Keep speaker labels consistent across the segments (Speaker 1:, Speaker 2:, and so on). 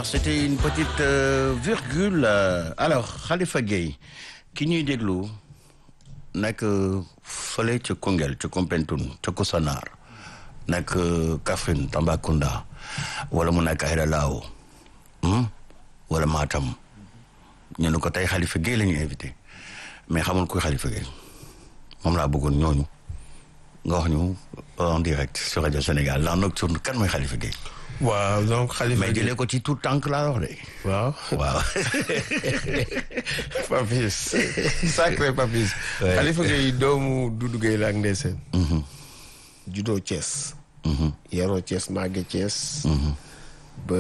Speaker 1: c'était une petite euh, virgule euh, alors Khalifa Gueye ki ñuy déglu nekk fële ca Koungheul ca Koumpentoum ca Koussanar nekk Kaffrine Tambacounda wala mu nekk Aïda Lao wala Matam ñu ne ko tey Khalifa Gueye la ñu invité mais xamul kuy Khalifa Gueye moom laa bëggoon ñooñu nga wax ñu en direct sur Radio Sénégal la nocturne kan mooy Khalifa Gueye
Speaker 2: waaw donc Khalifa
Speaker 1: mais jëlee ko ci tout tànk laa wax de.
Speaker 2: waaw
Speaker 1: waaw.
Speaker 2: Papis sacré Papis.
Speaker 1: Ouais.
Speaker 2: Khalifa Gueye doomu Doudou Gueye la ak Ndeseen. juddoo Thiès. yaroo Thiès màgge Thiès. ba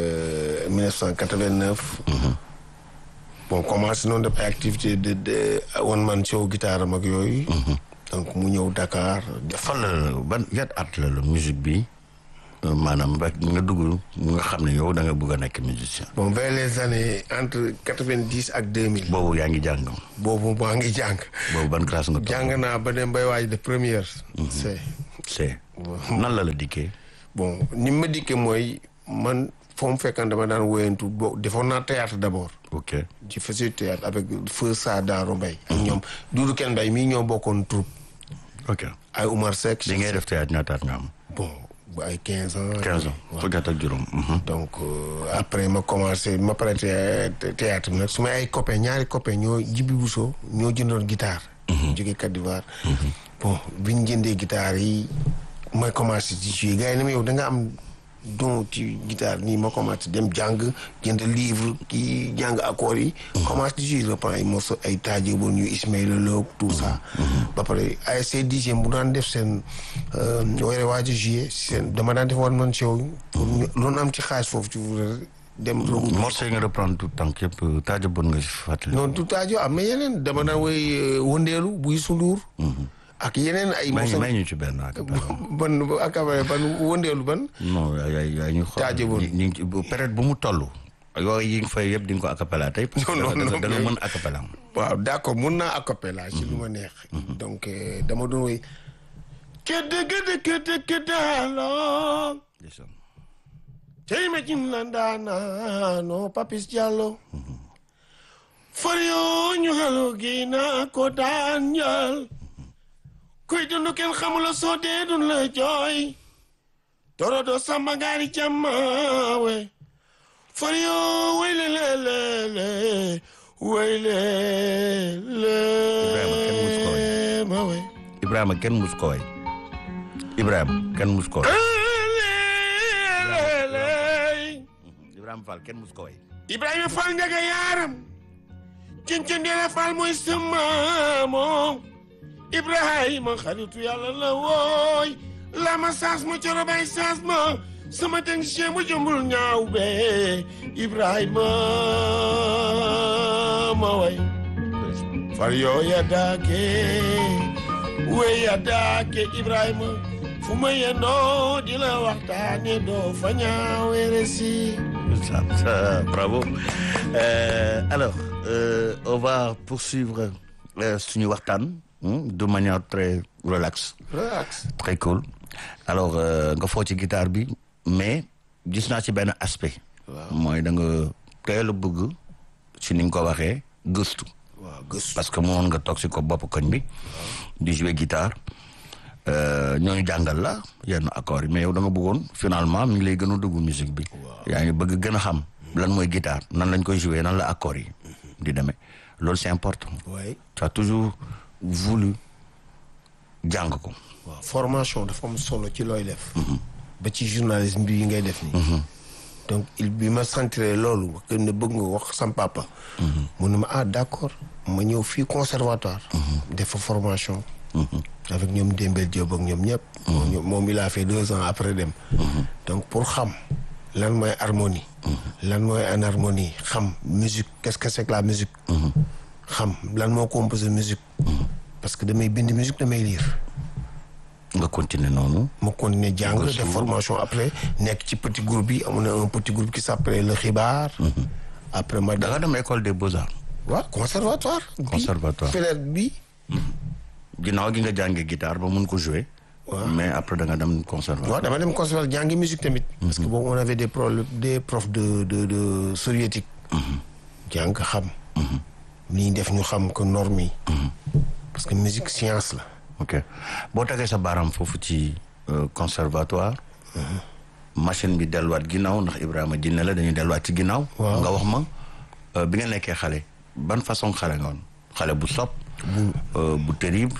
Speaker 2: 1989. bon commencé noonu def ay activité de de one man show guitare am ak yooyu. donc mu ñëw Dakar.
Speaker 1: fan la ban yan at la la musique bi euh, maanaam ba nga dugg nga xam ne yow da nga bëgg a nekk musicien.
Speaker 2: bon vers les années entre 90 ak 2000.
Speaker 1: boobu yaa ngi jàng
Speaker 2: boobu maa ngi jàng.
Speaker 1: boobu ban classe nga toog.
Speaker 2: jàng naa ba dem bay waaj de première. c'est
Speaker 1: c'est nan la la dikkee.
Speaker 2: bon ni ma dikkee mooy man foo mu fekkan dama daan woyantu bo defoon naa théâtre d'abord
Speaker 1: ok
Speaker 2: ci faisais théâtre avec feu sa Daaro Mbaye ak ñoom Doudou Ken Mbaye mii ñoo bokkoon troupe
Speaker 1: ok
Speaker 2: ay Oumar Seck
Speaker 1: li ngay def théâtre ñaataat nga am.
Speaker 2: bon bu ay quinze ans
Speaker 1: 15 ans fukki at ak juróom. mhm.
Speaker 2: donc euh, après ma commencé ma pare thé- théâtre bi nag su ma ay copains ñaari copains ñoo Jibi Bousso ñoo jëndoon guitare jóge Côte d'Ivoire bon bi ñu jëndee guitare yi ma commencé ci jouer gars yi ne ma yow da nga am don ci guitare nii ma commencé dem jàng jënd livre kii jàng accords yi commencé di jouer reprend ay morceaux ay taaje boon ñu Ismaïla Lo tout ça ba pare ASC dixième bu daan def seen ware waaj a jouer seen dama daan def wan man show pour ñu loolu am ci xaalis foofu ci dem rogu
Speaker 1: morceau yi nga reprendre tout tànk yëpp taaja bon nga si fàttali.
Speaker 2: non tout aajo am mais yeneen dama daan woy wëndeelu buy sunduur ak yeneen ay
Speaker 1: may ñu
Speaker 2: morceaux
Speaker 1: may ñu ci benn ak
Speaker 2: ban akabare ban wëndeelu ban
Speaker 1: non yaay yaay ñu xool.
Speaker 2: Taaja bon.
Speaker 1: ñi ñi ngi ci période bu mu toll. yooyu yi nga fay yëpp di nga ko acapella tey. parce que
Speaker 2: Non, non,
Speaker 1: da nga
Speaker 2: non,
Speaker 1: da nga
Speaker 2: mais-
Speaker 1: mën acapella.
Speaker 2: waaw d'accord mun naa acapella ci lu ma neex donc euh, dama doon woy kedde kedde kedde kedde alo
Speaker 1: ndeysaan.
Speaker 2: tey ma jim la ndaanaano Papis Diallo fario ñu halo gi na ko daan njal kuy dund kenn xamula soo dee dun la jooy torodo samba ngaari jammawe fario wayle lelele wayle le ma we
Speaker 1: Ibrahima kenn mus ko way. Ibrahima kenn mus ko way.
Speaker 2: lelele
Speaker 1: Ibrahima Fall kenn mus ko way.
Speaker 2: Ibrahima Fall njaga yaaram cincandeela Fall mooy sama moom Ibrahima xaritu yàlla la wooy lama saas ma coro bay saas ma sama technicien bu jëmbul ñaaw be Ibrahima ma way far yoo ya daake wey ya daake Ibrahima fu ma yendoo di la waxtaane doo fa ñaawere si
Speaker 1: Ça, ça, bravo. Euh, alors, euh, on va poursuivre euh, suñu waxtaan hmm, de manière très relax,
Speaker 2: relax
Speaker 1: très cool. Alors, euh, nga foo ci guitare bi mais gis naa ci benn aspect. mooy da nga teel a bëgg ci ni nga ko waxee gëstu.
Speaker 2: waaw gëstu
Speaker 1: parce que mënoon nga toog si ko bopp koñ bi di jouer guitare euh, ñooñu jàngal la yenn accords yi mais yow da nga bëggoon finalement mi ngi lay gën a dugg musique bi yaa ngi bëgg gën a xam lan mooy guitare nan lañ koy jouer nan la accords yi di demee loolu c'est important
Speaker 2: waaye
Speaker 1: tu as toujours voulu jàng ko
Speaker 2: waaw formation dafa am solo ci looy def ba ci journalisme bi ngay def nii donc il bi ma sentiree loolu que ne bëgg nga wax sam papa mu ne ma ah d'accord ma ñëw fii conservatoire def fa formation avec ñoom Dembel Diop ak ñoom ñëpp moom moom il a fait deux ans après dem donc pour xam lan mooy harmonie lan mooy anharmonie xam musique qu'est-ce que c'est que la musique xam lan moo composé musique parce que damay bind musique damay lire
Speaker 1: nga continuer noonu
Speaker 2: ma continuer jàng def formation après nekk ci petit groupe bi amoon na un petit groupe qui s'appelait le xibaar après ma
Speaker 1: da nga dem école des beaux-arts
Speaker 2: waaw conservatoire bi
Speaker 1: Conservatoire.
Speaker 2: fenêtre bi
Speaker 1: ginnaaw gi nga jàngee guitare ba mun ko jouer mais après da nga dem conservatoire.
Speaker 2: waaw dama dem conservatoire jàngi musique tamit. parce que boobu on avait des problèmes des profs de de de soviétique. jàng xam. li ñu def ñu xam que norme yi. parce que musique science la.
Speaker 1: ok boo tegee sa baaraam foofu ci conservatoire. machine bi delluwaat ginnaaw ndax Ibrahima jinne la dañuy delluwaat ci ginnaaw. nga wax ma bi nga nekkee xale ban façon xale nga woon xale bu sopp bu terrible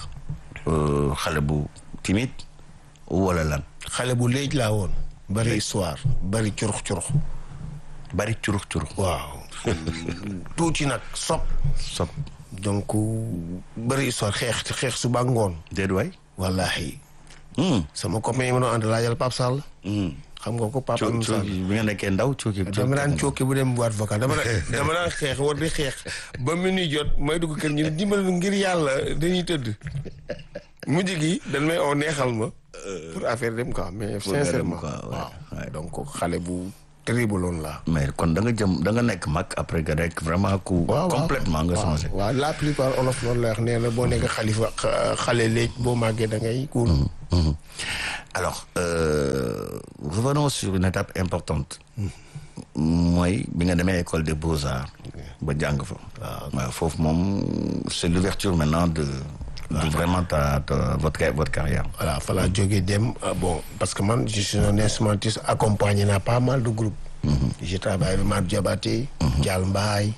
Speaker 1: xale bu timide wala lan.
Speaker 2: xale bu léegi laa woon. bari histoire bari curux curux.
Speaker 1: bari curux curux.
Speaker 2: waaw tuuti nag sopp
Speaker 1: sopp
Speaker 2: donc bari histoire xeex xeex suba ngoon.
Speaker 1: déedéet waay.
Speaker 2: wallaahi. sama copain yi ma doon ànd laajal Pape Sall. xam nga ko Pape Alioune Sall
Speaker 1: bi nga nekkee ndaw cooki.
Speaker 2: dama daan cooki bu dem boîte vocale dama dama daan xeex war di xeex ba minuit jot may dugg kër ñu ne dimbal ngir yàlla dañuy tëdd. mujj gi dañ may oo neexal ma. pour affaire dem quoi mais sincèrement waaw donc xale bu terrible loon la
Speaker 1: mais kon da nga jëm da nga nekk mag après que rek vraiment ku. complètement nga changé.
Speaker 2: waaw la plupart olof loolu la wax nee na boo nekk xalifa xale léegi boo màggee da ngay kuul.
Speaker 1: alors euh, revenons sur une étape importante. mooy bi nga demee école des beaux-arts. ba jàng fa. waaw foofu moom c'est l'ouverture maintenant de. de vraiment ta ta votre votre carrière.
Speaker 2: voilà fa laa jógee dem bon parce que man je suis un instrumentiste accompagné naa pas mal de groupes. j'ai travaillé avec Madou Diabaté. Dial Mbaye.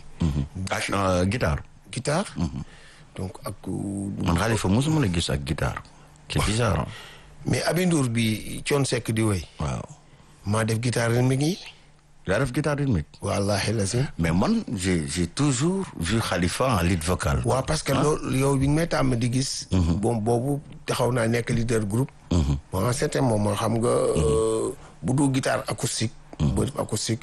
Speaker 1: ak guitare.
Speaker 2: guitare. donc ak.
Speaker 1: man Khalifa mosuma la gis ak guitare. c'est bizarre.
Speaker 2: mais Abindour bi Thione Seck di woy.
Speaker 1: waaw.
Speaker 2: maa def guitare rythmique yi.
Speaker 1: yaa def guitare rythmique.
Speaker 2: wallaahi la si.
Speaker 1: mais man j'ai j'ai toujours vu Khalifa en lead vocal.
Speaker 2: waaw parce que loolu yow bi nga may tàmm di gis. bon boobu taxaw naa nekk leader groupe. bon en certain moment xam nga. bu du guitare acoustique. boo def acoustique.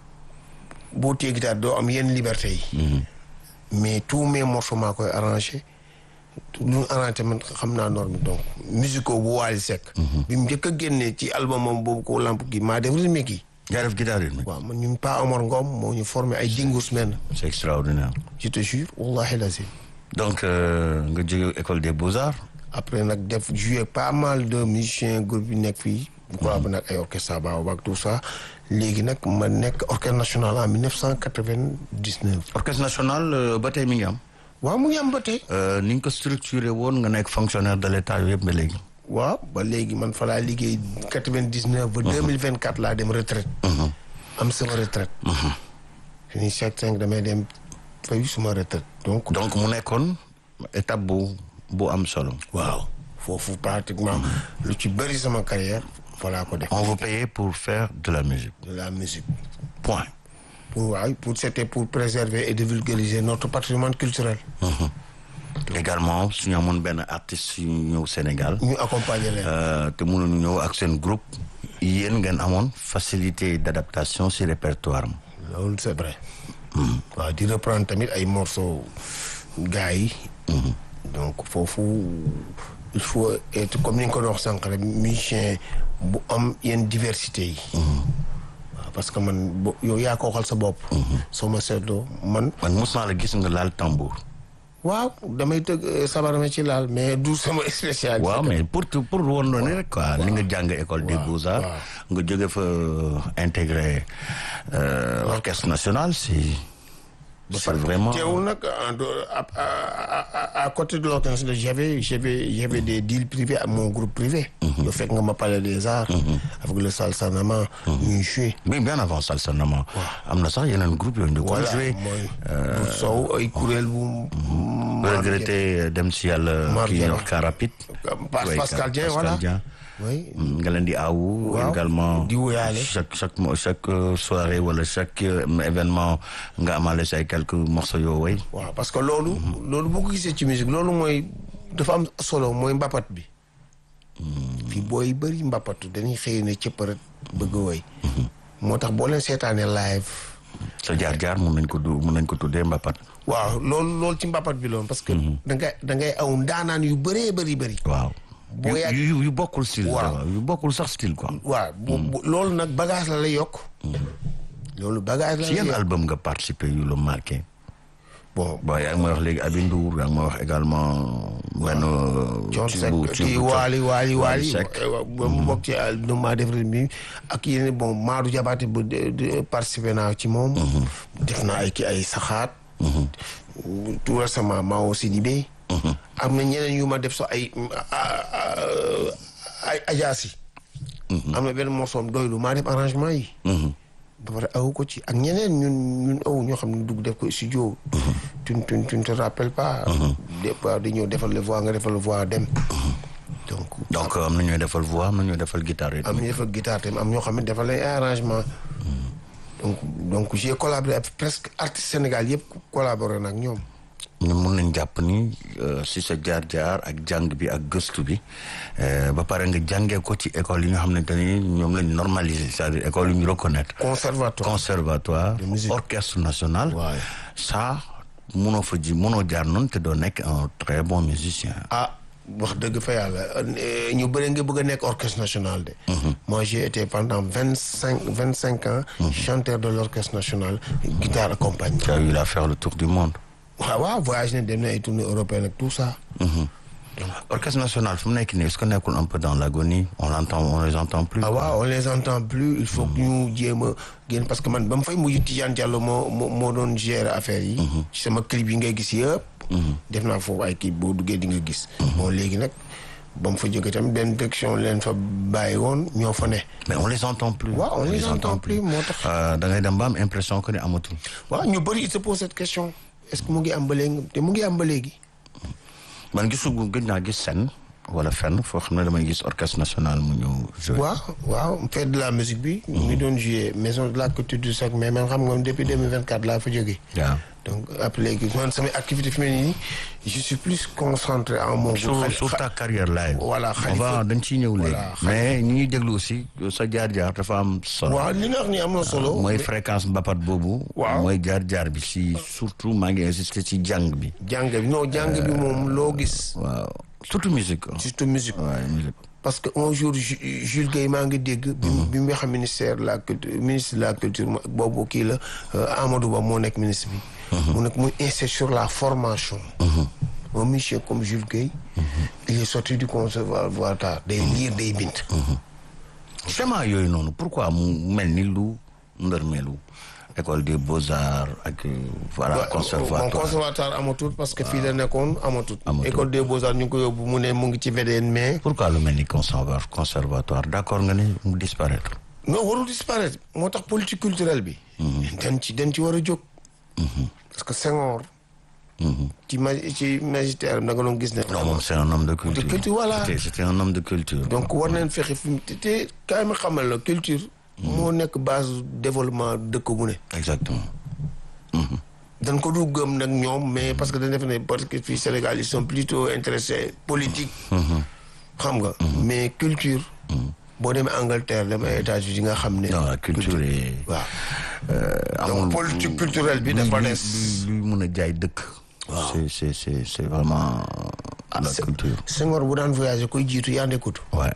Speaker 2: boo téye guitare doo am yenn liberté yi. mais tous mes morceaux maa koy arrangé. lu ñu arrangé man xam naa norme donc musico bu Wally Seck. bi mu njëkk a génnee ci album moom boobu ko lamp gi maa def rythmique yi.
Speaker 1: yaa def guitare rythmique.
Speaker 2: waaw man ñun Pa Omar Ngom moo ñu formé ay dingus men
Speaker 1: c'est extraordinaire.
Speaker 2: je te jure wallahi lazim
Speaker 1: donc nga jóge école des beaux-arts.
Speaker 2: après nag def joué pas mal de musiciens groupe yi nekk fii. bu ko nag ay orchestre Baobab tout ça. léegi nag ma nekk orchestre national en 1999.
Speaker 1: orchestre national ba tey mi ngi am.
Speaker 2: waaw mu ngi am ba tey.
Speaker 1: ni nga ko structuré woon nga nekk fonctionnaire de l'état yëpp ba léegi.
Speaker 2: waaw ba léegi man fa laa liggéey 99 ba 2024 laa dem retraite am sama retraite fini chaque cinq damay dem fay suma retraite donc
Speaker 1: donc mu nekkoon étape bu bu am solo.
Speaker 2: waaw foofu pratiquement lu ci bëri sama carrière voilà ko def
Speaker 1: on vous payait pour faire de la musique.
Speaker 2: de la musique
Speaker 1: point.
Speaker 2: pour waaw pour c'était pour préserver et divulgariser notre patrimoine culturel
Speaker 1: également su ñu amoon benn artiste yu ñëw Sénégal.
Speaker 2: ñu accompagner leen.
Speaker 1: te mënuñu ñëw ak seen groupe. yéen ngeen amoon facilité d'adaptation ci répertoire am.
Speaker 2: loolu c'est vrai. waaw di reprendre tamit ay morceaux gars yi. donc foofu il faut être comme ni nga ko doon wax sànq rek musicien bu am yenn diversité yi. waaw parce que man bo yow yaa ko waxal sa bopp. soo ma seetloo man.
Speaker 1: man mos naa la gis nga laal tambour.
Speaker 2: waaw damay tëgg sabar ma ci laal mais du sama spécialité.
Speaker 1: waaw mais pour pour woon na ne rek quoi li nga jàng école des beaux-arts nga jóge fa intégré l'orchestre national c'est c'est vraiment
Speaker 2: teewul nag à côté de l'orchestre j'avais j'avais j'avais des deals privés à mon groupe privé. yow fekk nga ma Palais des Arts. avec le Salsanama. ñuy joué.
Speaker 1: mais bien avant Salsanama. am na sax yeneen groupe yooyu ñu ko joué.
Speaker 2: mooy bu sow ay kuréel bu.
Speaker 1: regretté dem si yàlla. kii ñuy wax car rapide.
Speaker 2: Pascal Dieng voilà. oui
Speaker 1: nga leen di awu. également
Speaker 2: di wuyaale
Speaker 1: chaque chaque chaque soirée wala chaque événement nga amaale say quelques morceaux yoo way.
Speaker 2: waaw parce que loolu. loolu boo ko gisee ci musique loolu mooy dafa am solo mooy mbapat bi. fii booy bëri mbapatu dañuy xëy ne cëpparat bëgg a woy moo tax boo leen seetaanee live.
Speaker 1: sa jaar-jaar mun nañ ko du mun nañ ko tuddee mbapat.
Speaker 2: waaw loolu loolu ci mbapat bi loon parce que. da ngay da ngay aw ndaanaan yu bëree bëri bëri.
Speaker 1: waaw.
Speaker 2: boo yàgg
Speaker 1: yu yu bokkul style.
Speaker 2: waaw
Speaker 1: yu bokkul sax style quoi.
Speaker 2: waaw loolu nag bagage la lay yokk. loolu bagage la
Speaker 1: ci
Speaker 2: lay
Speaker 1: yan
Speaker 2: yokk
Speaker 1: album nga participé yu la marqué.
Speaker 2: bon
Speaker 1: bon yaa ngi may wax léegi Aby Ndour yaa ngi may wax également benn
Speaker 2: Thione
Speaker 1: ci
Speaker 2: Seck
Speaker 1: bu ci
Speaker 2: kii
Speaker 1: bu
Speaker 2: waali waali waali
Speaker 1: Seck
Speaker 2: ba mu bokk ci nu maa def bi ak yeneen bon Maadou Diabaté bu de- de- participé naa ci moom def naa ay kii ay saxaat tout récemment Mao Sidibé am na ñeneen yu ma def sax ay ay ajaasi am na benn morsoom doylu maa def arrangement yi ba pare aw ko ci ak ñeneen ñun ñun aw ñoo xam ne dugg def ko studio tu tu tu ne te rappelles pas des fois dañoo defal le voix nga defal le voix dem donc
Speaker 1: donc am na ñooy defal voix am na ñooy defal guitare
Speaker 2: am ñu defal guitare tamit am ñoo xam ne defal lay arrangement donc donc j'ai collaboré avec presque artiste Sénégal yëpp collaboré nag ñoom
Speaker 1: ñu mun nañ jàpp ni euh, si sa jaar-jaar ak jàng bi ak gëstu bi euh, ba pare nga jàngee ko ci école yi nga xamante ni ñoom lañ normaliser c'est-à-dire école yu ñu reconnaître
Speaker 2: conservatoire
Speaker 1: conservatoire
Speaker 2: musique.
Speaker 1: orchestre national
Speaker 2: Ouais.
Speaker 1: ça munoo fa ji munoo jaar noonu te doo nekk un très bon musicien
Speaker 2: ah wax dëgg fa yàlla euh, ñu bëri nga bëgg a nekk orchestre national de moi j'ai été pendant vingt cinq vingt cinq ans chanteur de l'orchestre national guitare accompagnée
Speaker 1: tu as eu à faire le tour du monde
Speaker 2: waaw waaw voyage ne dem na ay tournées européennes ak tout ça
Speaker 1: orchestre national fu mu nekk nii est-ce que nekkul un peu dans l'agonie on l'entend on les entend plus
Speaker 2: ah waaw on les entend plus il faut que ñu jéem a génn parce que man ba mu fay mujj Tidiane Diallo moo moo moo doon gérer affaire yi ci sama clip yi ngay gis yëpp def naa foofu ay clip boo duggee di nga gis bon léegi nag ba mu fa jógee tamit benn direction leen fa bàyyi woon ñoo fa ne
Speaker 1: mais on les entend plus
Speaker 2: waaw on les entend plus moo tax
Speaker 1: Euh, da ngay dem ba am impression que ni amatul
Speaker 2: waaw ñu bëri il se pose cette question est-ce que mu ngi am ba léegi te mu ngi am ba léegi
Speaker 1: man gisu gëj naa gis scène wala fenn foo xam ne damay gis orchestre national mu ñëw jouer
Speaker 2: waaw waaw fête de la musique bi ñu ngi doon jouer maison de la culture du sac mais man xam nga depuis 2024 laa fa jógee
Speaker 1: waaw
Speaker 2: donc après léegi man samay activité fi mu ne nii je suis plus concentré en mon
Speaker 1: sur sur ta carrière live
Speaker 2: Voilà,
Speaker 1: on
Speaker 2: Khalifa.
Speaker 1: va dañ ciy ñëw léegi
Speaker 2: Voilà,
Speaker 1: mais ñi ñuy déglu aussi sa jaar-jaar dafa am solo
Speaker 2: waaw li nga wax ni am na solo
Speaker 1: mooy fréquence mbapat boobu
Speaker 2: Waaw.
Speaker 1: mooy jaar-jaar bi si surtout maa ngi insister ci jàng bi
Speaker 2: jàng bi non jàng bi moom loo gis
Speaker 1: waaw surtout musique quoi.
Speaker 2: surtout musique
Speaker 1: waaw musique
Speaker 2: parce que un jour Ju- Jules Guèye maa ngi dégg bi mu bi mu xam ministère de la culture ministre de la culture mo- boobu kii la euh, Amadou Ba moo nekk ministre bi mu nekk muy insisté sur la formation un monsieur comme Jules Guèye il est sorti du conservatoire day lire day bind
Speaker 1: chemin yooyu noonu pourquoi mu mel ni lu ndërmeelu école des beaux-arts ak euh, voilà
Speaker 2: bon
Speaker 1: conservatoire
Speaker 2: conservatoire amatul parce que fii la nekkoon amatul
Speaker 1: Amatul.
Speaker 2: école des beaux-arts ñu ngi ko yóbbu mu ne mu ngi ci VDN mais
Speaker 1: pourquoi lu mel ni conservatoire conservatoire d'accord nga ne mu disparaître
Speaker 2: non warul disparaître moo tax politique culturelle bi dañ ci dañ ci war a jóg parce que Senghor ci ma ci magistère da nga doon gis ne
Speaker 1: non moom c'est un homme de culture
Speaker 2: De culture, voilà.
Speaker 1: C'était- c'était un homme de culture
Speaker 2: donc war nañ fexe fi mu te te kaay ma xamal la culture moo nekk base développement dëkk bu ne
Speaker 1: exactement
Speaker 2: dañ ko du gëm nag ñoom mais parce que dañ def ne parce que fii Sénégal ils sont plutôt intéressés politique xam nga mais culture boo demee Angleterre demee États-Unis nga xam ne
Speaker 1: non la culture est
Speaker 2: waaw
Speaker 1: euh,
Speaker 2: donc
Speaker 1: amul
Speaker 2: politique culturelle bi
Speaker 1: luy-
Speaker 2: dafa
Speaker 1: luy-
Speaker 2: des
Speaker 1: luy luy mën a jaay dëkk c'est c'est c'est c'est vraiment la
Speaker 2: c'est-
Speaker 1: culture
Speaker 2: Senghor bu daan voyager koy jiitu yaa nekkut
Speaker 1: ouais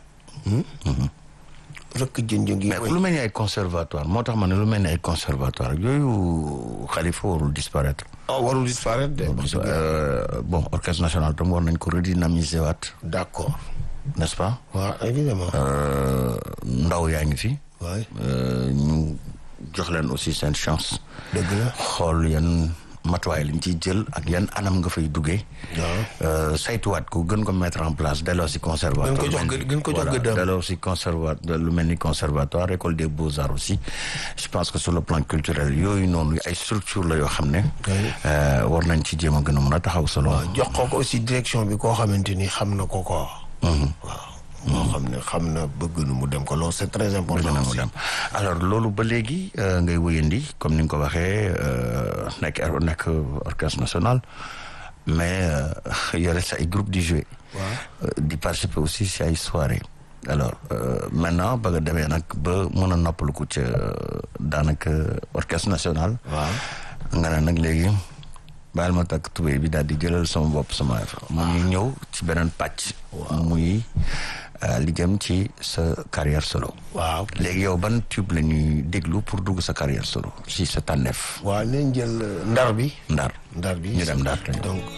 Speaker 2: rëkk jën-jën gi
Speaker 1: mais lu mel ni ay conservatoire moo tax ma ne lu mel ni ay conservatoire yooyu xalifa warul disparaître
Speaker 2: ah warul disparaître de wax dëgg yàlla.
Speaker 1: Euh, bon orchestre national tam war nañ ko redynamiser waat
Speaker 2: d'accord
Speaker 1: n'est-ce pas
Speaker 2: waaw évidemment
Speaker 1: Euh, ndaw yaa ngi fi
Speaker 2: waay
Speaker 1: Euh, ñu jox leen aussi seen chance
Speaker 2: dëgg la
Speaker 1: xool yan matuwaay lañ ciy jël ak yan anam nga fay duggee
Speaker 2: waaw
Speaker 1: Euh, saytuwaat ko gën ko mettre en place delloo si conservatoire
Speaker 2: Gën ko jox
Speaker 1: mel ni-
Speaker 2: gë- gën ko jox
Speaker 1: voilà,
Speaker 2: gëddam.
Speaker 1: delloo si conservatoire lu mel ni conservatoire école des beaux-arts aussi je pense que sur le plan culturel yooyu noonu ay structure la yoo xam ne euh, war nañ ci jéem a gën a mën a taxaw solo
Speaker 2: jox ko ko aussi direction bi koo xamante ni xam na ko ko waaw moo xam ne xam na bëgg nu mu dem ko loolu c'est très important
Speaker 1: dana mu
Speaker 2: aussi
Speaker 1: dem alors loolu ba léegi euh, ngay wëyandi comme ni nga ko waxee euh, nekk nekk orchestre national mais euh, yore sa ay groupe di jouer Euh, di participer aussi si ay soirée alors euh, maintenant ba nga demee nag ba mën a noppalu ko ca daanaka orchestre national
Speaker 2: waaw
Speaker 1: nga ne nag léegi baal ma takk tubéy bi daal di jëlal sama bopp sama affaire mu ngi ñëw ci beneen pàcc muy li jëm ci sa carrière solo.
Speaker 2: waaw
Speaker 1: léegi yow ban tube la ñuy déglu pour dugg sa carrière solo si sa tànneef.
Speaker 2: waaw nañ jël ndar bi
Speaker 1: ndar
Speaker 2: ndar bi
Speaker 1: ñu dem ndar te ñëw.
Speaker 2: donc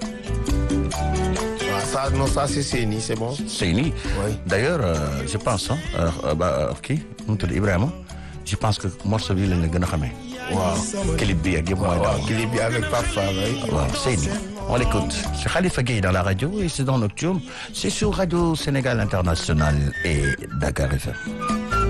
Speaker 2: waaw ça non ça c'est Séni c'est bon
Speaker 1: Seyni.
Speaker 2: Oui.
Speaker 1: d'ailleurs euh, je pense ah euh, ba kii nu mu tudd Ibrahima je pense que morceau bi lañ la gën a xamee.
Speaker 2: waaw
Speaker 1: clip bi ak yëpp mooy
Speaker 2: waaw
Speaker 1: daw.
Speaker 2: clip bi avec Pape Fall oui.
Speaker 1: waaw Seyni on l'écoute c'est Khalifa Gueye dans la radio et c'est dans Nocturne c'est sur Radio Sénégal International et Dakar FM.